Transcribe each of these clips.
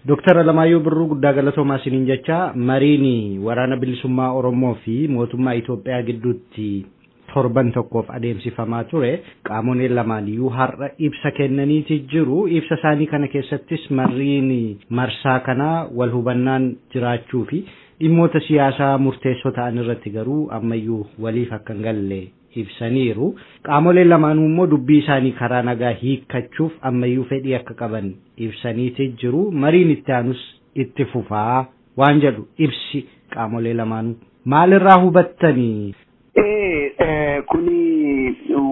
Dooktar Alamaayyoo Birruu guddaa galatoomaa isiniin jecha mariin waraana bilisummaa Oromoo fi mootummaa Itoophiyaa gidduutti torban tokkoof adeemsifamaa ture qaamoleen lamaaniyyuu har'a ibsa kennaniiti jiru ibsa isaanii kana keessattis mariin marsaa kanaa wal hubannaan jiraachuu fi dhimmoota siyaasaa murteessoo ta'an irratti garuu ammayyuu waliif akka hin galle ibsaniiru qaamoleen lamaanuu immoo dubbii isaanii karaa nagaa hiikkachuuf ammayyuu fedhii akka qaban ibsaniiti jiru mariin itti aanus itti fufaa waan jedhu ibsi qaamolee lamaanuu maalirraa hubattanii kuni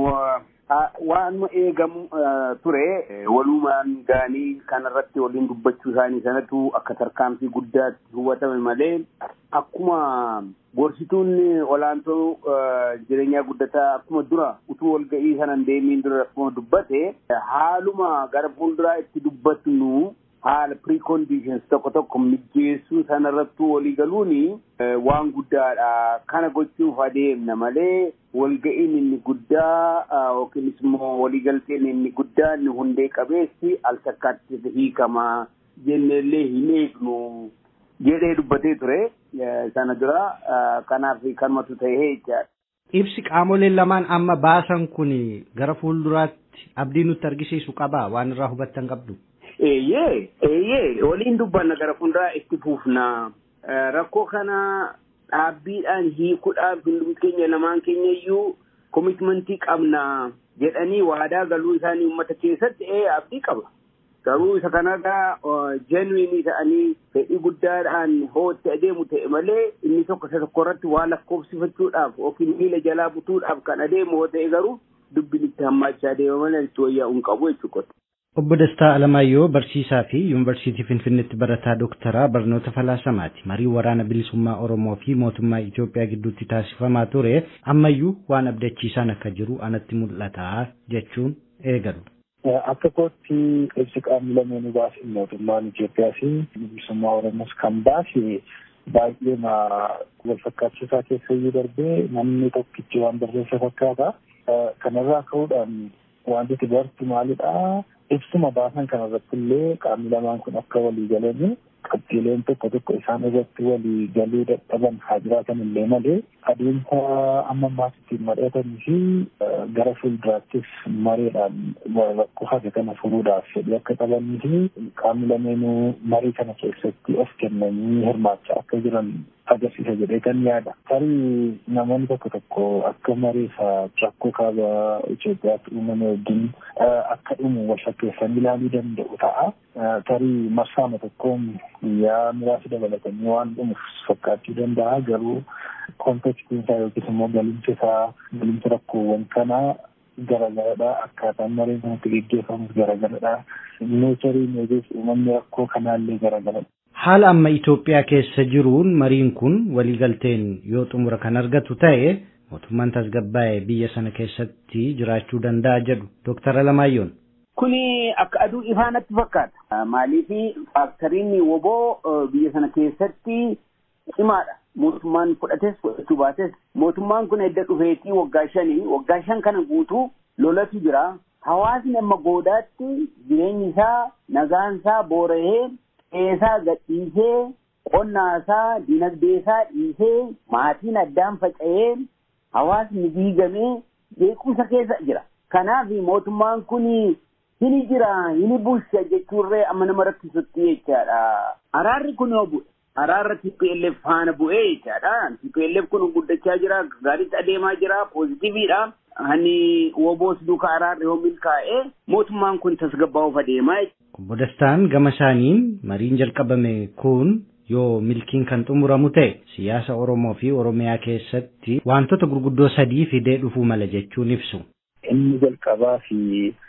waan eegamu ture walumaan gaanii kanarratti waliin dubbachuu isaanii sanatu akka tarkaanfii guddaatti hubatame malee akkuma gorsituun olaantoo jireenyaa guddataa akkuma dura utuu walga'ii sanan deemiin dura akkuma dubbate haaluma gara fuulduraa itti dubbatnu haala preconditions tokko tokko mijeessuu sanarrattuu walii galuuni waan guddaadha kana gochuuf adeemna malee walga'iin inni guddaa yookiinis immoo waliigalteen inni guddaa inni hundee qabeessi al takkaatti hiikama jenneellee hin eegnu jedhee dubbatee ture sana dura kanaaf kanumatu ta'ee jechaadha. Ibsi qaamoleen lamaan amma baasan kun gara fuulduraatti abdii nutti argisiisu qabaa waan irraa hubattan qabdu. Eeyyee eeyyee waliin dubbanna gara fuulduraa itti fufna rakkoo kana dhaabbiidhaan hiikuudhaaf hundumti keenya lamaan keenya iyyuu komitmentii qabna jedhanii waadaa galuu isaanii uummata keessatti ee abdii qaba. Garuu isa kanarraa genuinii ta'anii fedhii guddaadhaan hootti adeemu ta'e malee inni tokko isa tokko irratti waa lakkoofsifachuudhaaf yookiin miila jalaa butuudhaaf kan adeemu yoo ta'e garuu dubbiin itti hammaachaa adeema malee itti wayyaa'uu hin qabu jechuudha. Obbo Dastaa Alamaayyoo barsiisaa fi Yuunivarsiitii Finfinneetti barataa dooktaraa barnoota falaasamaati. Marii waraana bilisummaa Oromoo fi mootummaa Itoophiyaa gidduutti taasifamaa ture ammayyuu waan abdachiisaan akka jiru anatti mul'ata jechuun eegalu. Akka kootti ibsi qaamni lameenuu baase mootummaan Itoophiyaa fi bilisummaa Oromoos kan baase baay'ee wal fakkaachisaa keessa iyyuu darbee namni tokkichi waan barreessa fakkaata. Kanarraa ka'uudhaan wanti bartu maalidhaa? ibsuma baasan kanarratti illee qaamni lamaan kun akka walii galanii qabxiileen tokko tokko isaan irratti walii galuu dadhaban haa jiraatan illee malee adeemsa amma ammaas ittiin mari'atanii fi gara fuulduraattis mareedhaan rakkoo hafe kana furuudhaaf fedhii akka qabanii fi qaamni lameenuu marii kana keessatti of kennanii hirmaachaa akka jiran agarsiisa jedhee kan yaada. Tarii namoonni tokko tokko akka mareefa rakkoo kaaba Itoophiyaatti uumame wajjin akka dhumu wal fakkeessanii ilaaluu danda'u ta'a. Tarii marsaama tokkoon guyyaa muraasa dabalatanii waan dhumuuf fakkaachuu danda'a garuu kontekstiin isaa yookiis immoo galimsi isaa galimsi rakkoowwan kanaa garagaradha akkaataan mareen kanatti geggeeffamus garagaradha neechariin yookiis uumamni rakkoo kanaallee garagaradha. Haala amma Itoophiyaa keessa jiruun mariin kun waliigalteen yoo xumura kan argatu ta'e mootummaan tasgabbaa'ee biyya sana keessatti jiraachuu danda'a jedhu Dooktar Alamaayyoon. Kuni akka aduu ifaanatti fakkaata. Maaliif faaktoriin woboo biyya sana keessatti cimaadha. Mootummaan fudhates fudhachuu baates mootummaan kun edda dhufeetii waggaa shanii waggaa shan kana guutuu lolatu jira. Hawaasni amma goodaatti jireenyi isaa nagaan isaa boora'ee qeesaa gadhiisee qonnaasaa dinagdeesaa dhiisee maatiin addaan faca'ee hawaasni diigamee beekumsa keessa jira. Kanaaf mootummaan kun hini jira hini bulcha jechuurree amma nama rakkisutti jechaadha. Araarri kun yoo bu'e araarra TPLF faana bu'ee jechaadha. TPLF kun guddachaa jira gaariitti adeemaa jira poozitiiviidha. Hani woboos duuka araarri yoo milkaa'e mootummaan kun tasgabbaa'uuf adeemaa Obbo Dastaan gama isaaniin mariin jalqabame kun yoo milkiin kan xumuramu ta'e siyaasa Oromoo fi Oromiyaa keessatti wantoota gurguddoo sadii fidee dhufuu mala jechuun ibsu. Inni jalqabaa fi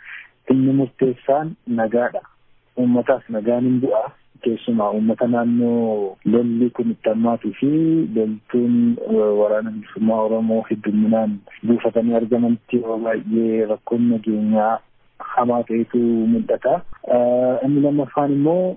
inni murteessaan nagaadha. Uummataaf nagaan hin bu'a. Keessumaa uummata naannoo lolli kun itti hammaatuu fi loltuun waraana bilisummaa Oromoo hedduminaan buufatanii argamanitti yeroo baay'ee rakkoon nageenyaa hamaa ta'etu mul'ata. Inni lammaffaan immoo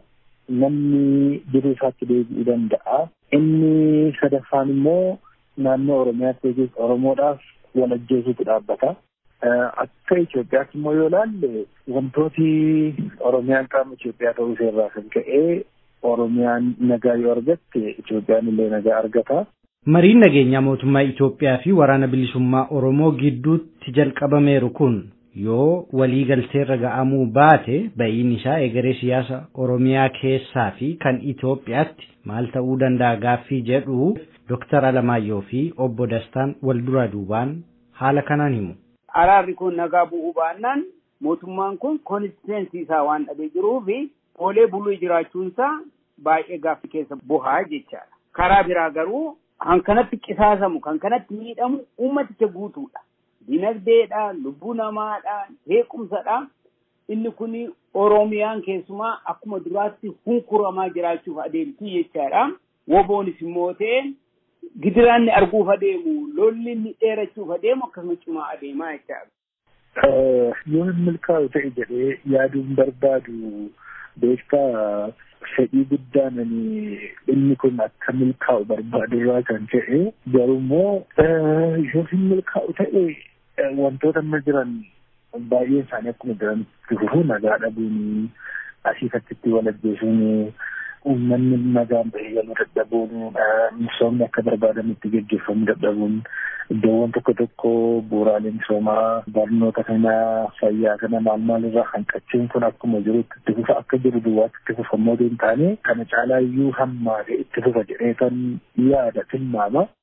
namni jiruu isaatti deebi'uu danda'a. Inni sadaffaan immoo naannoo Oromiyaatti yookiis Oromoodhaaf wal ajjeesuutu dhaabbata. Akka Itoophiyaatti immoo yoo ilaalle wantooti Oromiyaan qaama Itoophiyaa ta'uu irraa kan ka'e Oromiyaan nagaa yoo argatte Itoophiyaan illee nagaa argata. Mariin nageenyaa mootummaa Itoophiyaa fi waraana bilisummaa Oromoo gidduutti jalqabameeru kun yoo walii galteerra ga'amuu baate ba'iin isaa egeree siyaasa Oromiyaa keessaa fi kan Itoophiyaatti maal ta'uu danda'a gaaffii jedhu Dooktar Alamaayyoo fi obbo Dastaan wal duraa duubaan haala kanaan himu. Araarri kun nagaa bu'uu baannaan mootummaan kun konistiteensi isaa waan dhabee jiruu fi oolee buluu jiraachuunsaa baay'ee gaaffii keessa bu'aa jechaadha. Karaa biraa garuu kan kanatti qisaasamu kan kanatti miidhamu ummaticha guutuudha. Dinagdeedha, lubbuu namaadha, beekumsadha. Inni kun Oromiyaan keessumaa akkuma duraatti hunkuramaa jiraachuuf adeemti jechaadha. Woboonis immoo ta'e gidiraanni arguuf adeemu, lolli inni dheerachuuf adeemu akkasuma cimaa adeemaa jechaadha. Yoo hin milkaa'u ta'e jedhee yaaduun barbaadu beektaa fedhii guddaan inni kun akka milkaa'u barbaadurraa kan ta'e garummoo yoo hin milkaa'u ta'e wantoota amma jiran baay'een isaanii akkuma jiran fufu nagaa dhabuun asii fakkiitti wal ajjeesuun uummanni nagaan bahee galuu dadhabuun misoomni akka barbaadamutti gaggeeffamuu dadhabuun iddoowwan tokko tokko bu'uuraalee misoomaa barnoota kana fayyaa kana maal maal irraa hanqachuun kun akkuma jirutti itti fufa akka jiru duwwaatti itti fufammoo hin taane kana caalaa iyyuu hammaa itti fufa jedhee kan yaada tilmaama.